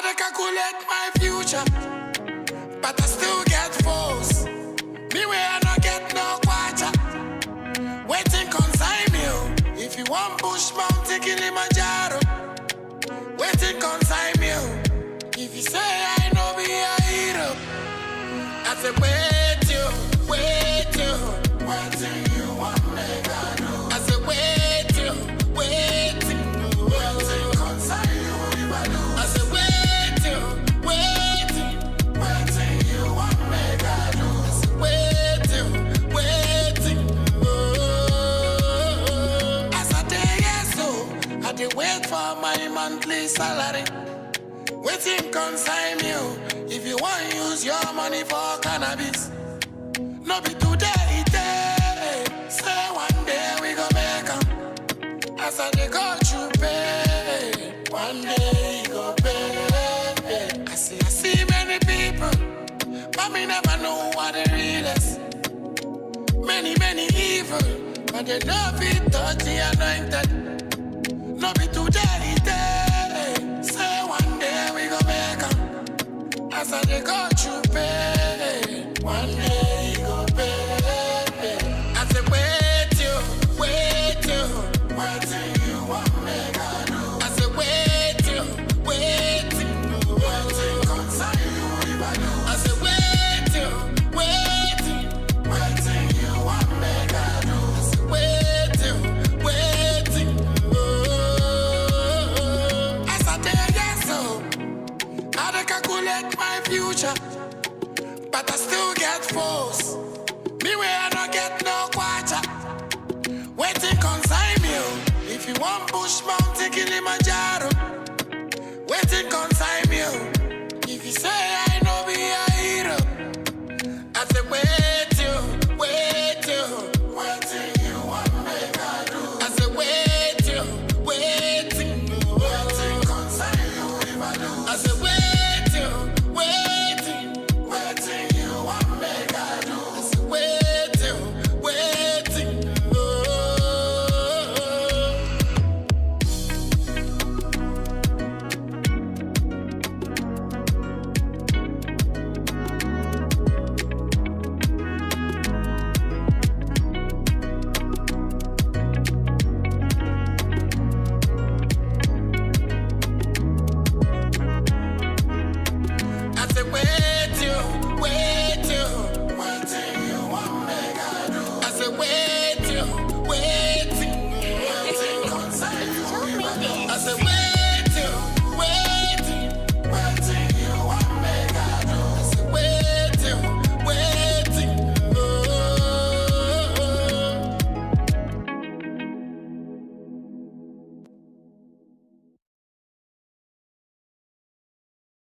dey calculate my future, but I still get foes. Me way I no get no quarter. Waiting consign me. oh. If you want push mountain Kilimanjaro, waiting consign me. oh. If you say I know be a hero, I say wait you, wait you, waiting you want me to do. I say wait you, waiting, waiting consign you if I do. I say wait you, waiting, waiting you want me to do. I say wait you, waiting. Oh, as I day yes so, I dey wait for my monthly salary. Waiting consign you if you want use your money for cannabis. No be today, day. Say one day we go make 'em. As I dey go through pay, one day you go pay. I see, I see many people, but me never know what the real is. Many, many evil, but they don't fit touch the anointed. No be today, day. Say one day we go make 'em. As I dey go through pay, one day you go pay. I say wait you, wait you, wait till you want me to do. I say wait you, wait you, wait till consign you if I do. I say wait you, wait you, wait till you want me to do. I say wait you, wait you, oh. As I dey yes so. I dey calculate my future, but I still get foes. Me way I no get no quarter. Waiting consign me. oh. If you want push mountain Kilimanjaro, waiting consign me. oh. If you say I